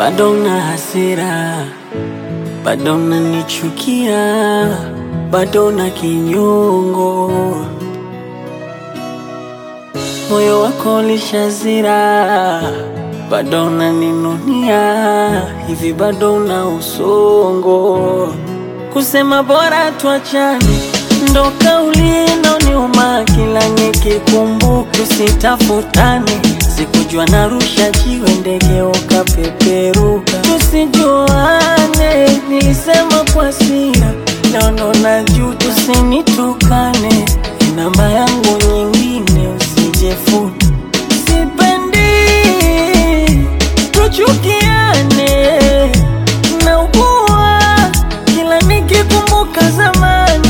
bado na hasira, bado nanichukia, bado na kinyongo, moyo wako lishazira, bado naninunia, hivi bado na usongo, kusema bora tuachane ndo kauli inaoniuma kila nikikumbuka, tusitafutane. Sikujua narusha jiwe, ndege ukapeperuka, tusijuane. Nilisema kwa hasira, leo naona juu, tusinitukane. Namba yangu nyingine usijefuta, sipendi tuchukiane, naugua kila nikikumbuka zamani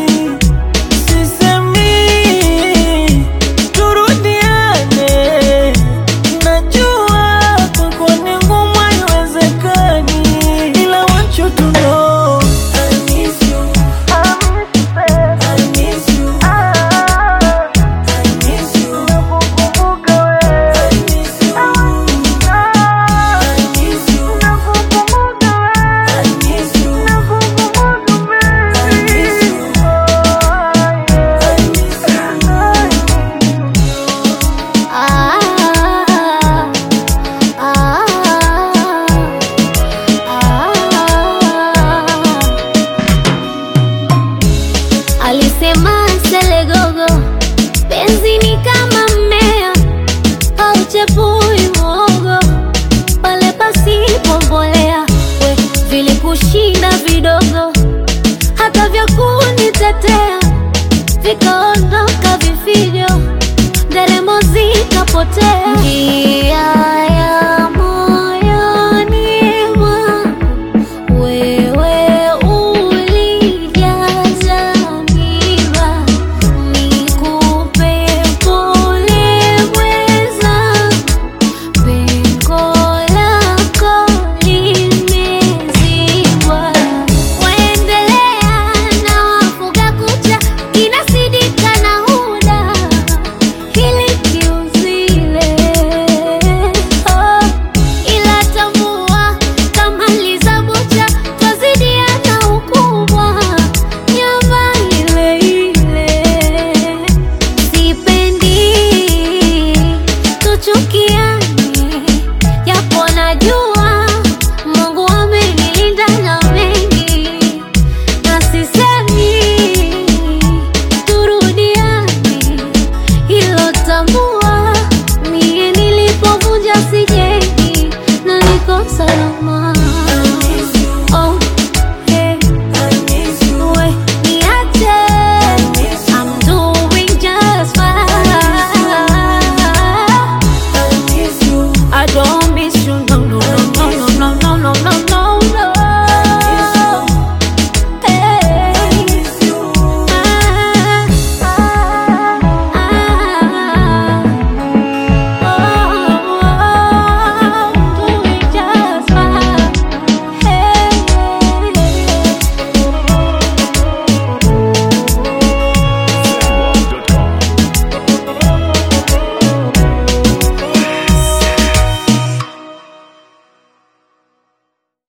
Sisemi turudiane, najua kwako ni ngumu, haiwezekani, ila want you to know I miss you. I miss you. I miss you. I miss you. I miss you. I miss you. Alisema Selegogo, penzi ni kama mmea hauchepui mwogo pale pasipo mbolea. We vilikushinda vidogo, hata vya kunitetea vikaondoka vifijo, nderemo zikapotea. Njia